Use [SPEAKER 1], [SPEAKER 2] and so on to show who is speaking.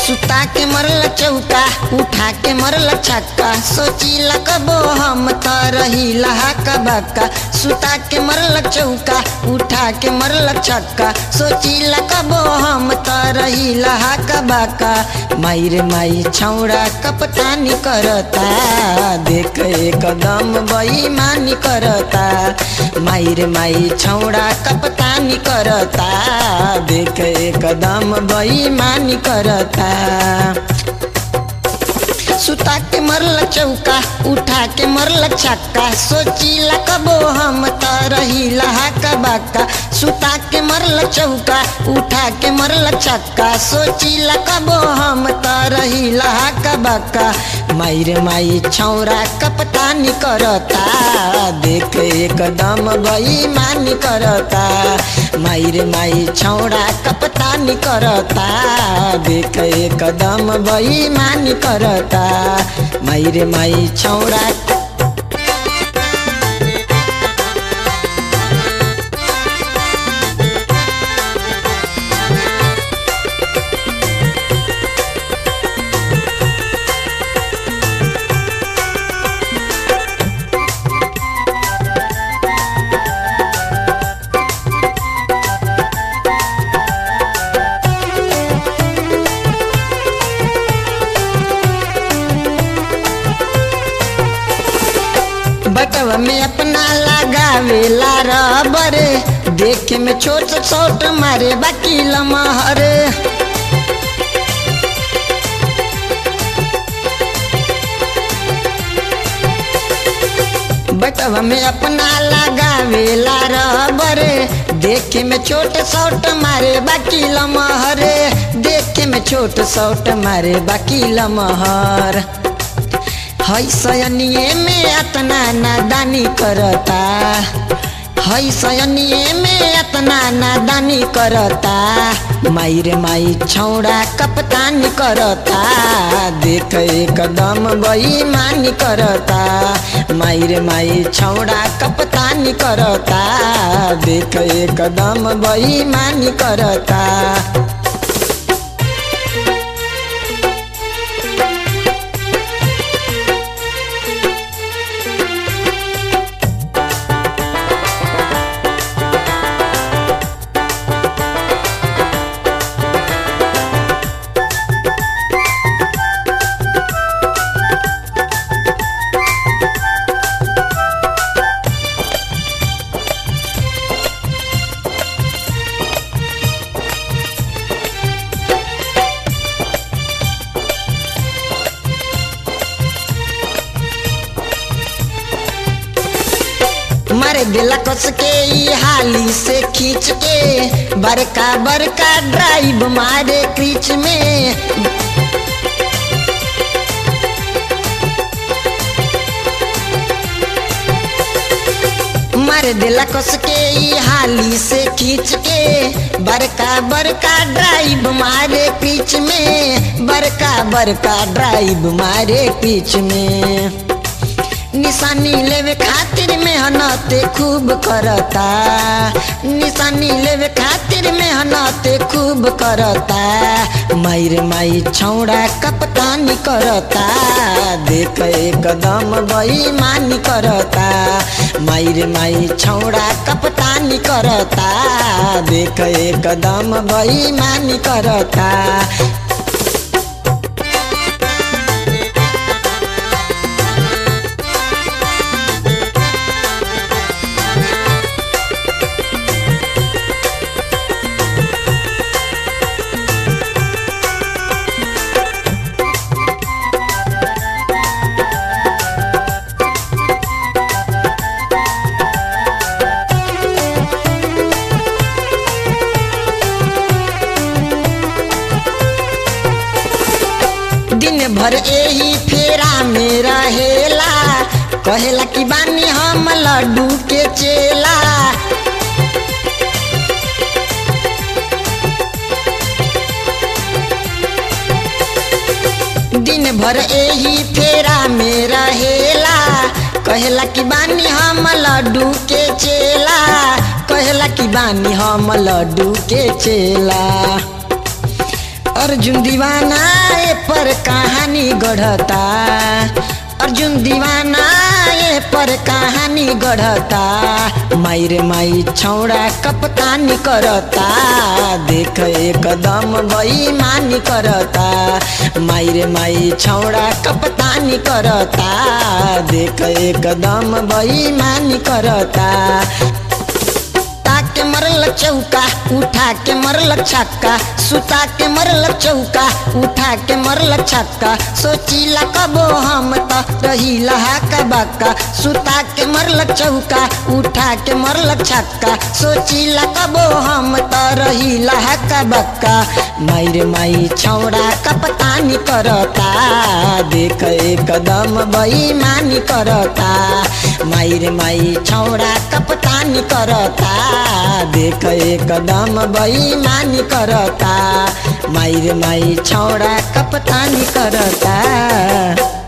[SPEAKER 1] सुता के मरल चौका उठा के मरल छक्का सोचिला कबो हम त रही लहाका बक्का सुता के मरल चौका उठा के मरल छक्का सोचिला कबो हम त रही लहाका बक्का माई रे माई छौड़ा कपतानी करता देख एकदम बेईमानी करता माई रे माई छौड़ा कपतानी करता देख एकदम बेईमानी करता सुता के मरल चौका उठा के मरल छक्का सोचिला कबो हम त रही लहाका बाका सुता के मरल चौका उठा के मरल छक्का सोचिला कबो हम त रही लहाका बाका माई रे माई छौरा कपतानी करता देख एकदम बेईमानी करता माई रे माई छौरा कपतानी करता देख एकदम बेईमानी करता माई रे माई छौरा बटवा में अपना लगावेला रबर देखे में छोट छोट मारे बाकी लमहर बटवा में अपना लगावेला रबर देखे में छोट छोट मारे बाकी लमहर देखे में छोट छोट मारे बाकी लमहर है सयनिए में अतना नादानी करता है सयनिए में अतना नादानी करता माई रे माई छौड़ा कपतानी करता देख एकदम बेईमानी करता माई रे माई छौड़ा कपतानी करता देख एकदम बेईमानी करता मारे दिला कस के ई हाली से खींच के बड़का बड़का ड्राइव मारे क्रीच में मार दिला कस के ई हाली से खींच के बड़का बड़का ड्राइव मारे पीछ में बड़का बड़का ड्राइव मारे पीछ में निशानी लेवे खातिर मेहनत खूब करता निशानी लेवे खातिर मेहनत खूब करता माई रे माई छौड़ा कपतानी करता देख एकदम बेईमानी करता माई रे माई छौड़ा कपतानी करता देख एकदम बेईमानी करता दिन भर यही फेरा में रहेला कहेला कि बानी हम लड्डू के चेला दिन भर यही फेरा में रहेला कहेला कि बानी हम लड्डू के चेला कहेला कि बानी हम लड्डू के चेला अर्जुन दीवाना ए पर कहानी गढ़ता अर्जुन दीवाना ए पर कहानी गढ़ता मायरे माई छौड़ा कपतानी करता देख एकदम बेईमानी करता मायरे माई छौड़ा कपतानी करता देख एकदम बेईमानी करता के मरल चौका उठा के मरल छक्का सुता के मरल चौका उठा के मरल छक्का सोचीला कबो हम त रहीला हाका बाका सुता के मरल चौका उठा के मरल छक्का सोचीला कबो हम त रहीला हाका बाका मायरे माई छौड़ा कपतानी करता देख एकदम बेईमानी करता मायरे माई छौड़ा कपतानी करता देख एकदम बेईमानी करता मायरे माई छौड़ा कपतानी करता